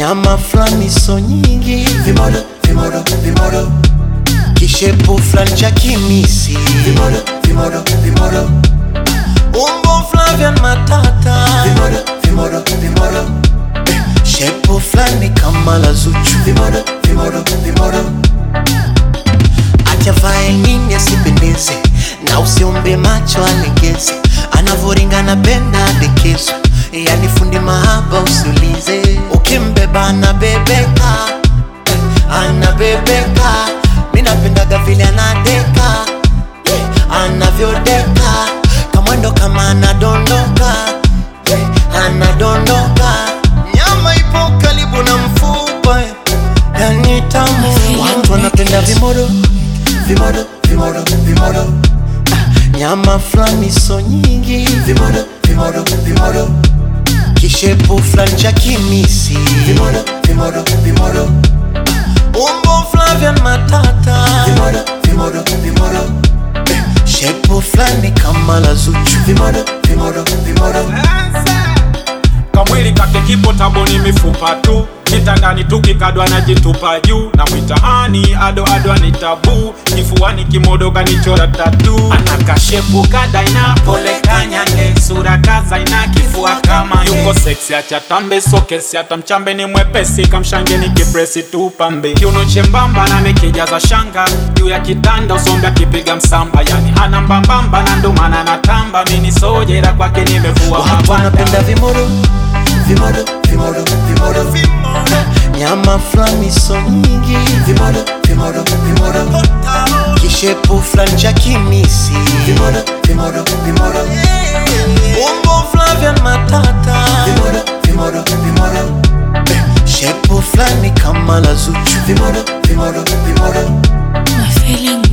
nyama fulani so nyingi, vimodo vimodo vimodo kishepu fulani cha kimisi, vimodo vimodo vimodo umbo Flavian Matata, vimodo vimodo vimodo shepu fulani kama la Zuchu, vimodo vimodo vimodo atavae nini asipendeze, na usiombe macho alegeze, anavoringana benda adekezwe, yani fundi mahaba usiulize, ukimbeba anabebeka, anabebeka, mi napendaga vile anadeka, yeah, anavyodeka, kamwendo kama anadondoka, yeah, anadondoka, nyama ipo karibu na mfupa, yani tamu, watu wanapenda vimodo vimodo vimodo vimodo nyama fulani so nyingi, vimodo vimodo vimodo kishepu fulani cha kimisi, vimodo vimodo vimodo umbo Flavian Matata, vimodo vimodo vimodo shepu fulani kama la Zuchu, vimodo vimodo vimodo kamwili kake kipo taboni mifupa tu kitandani tukikadwa na jitupa juu na mwitaani ado ado ni tabu kifuani kimodo kanichora tatu anakashepu kadaina pole kanyange sura kazaina kifua kama yuko seksi achatambe sokesi hata mchambe ni mwepesi kamshange ni kipresi tu pambe kiuno chembamba na mekijaza shanga juu ya kitanda usombe akipiga msamba yani ana mbambamba na ndomana na tamba mini sojera kwake nimevua watu mabanda wanapenda vimodo, vimodo vimodo vimodo nyama fulani so nyingi, vimodo vimodo vimodo kishepu fulani cha kimisi, vimodo vimodo vimodo umbo Flavian Matata, vimodo vimodo vimodo shepu fulani kama la Zuchu, vimodo vimodo vimodo My feeling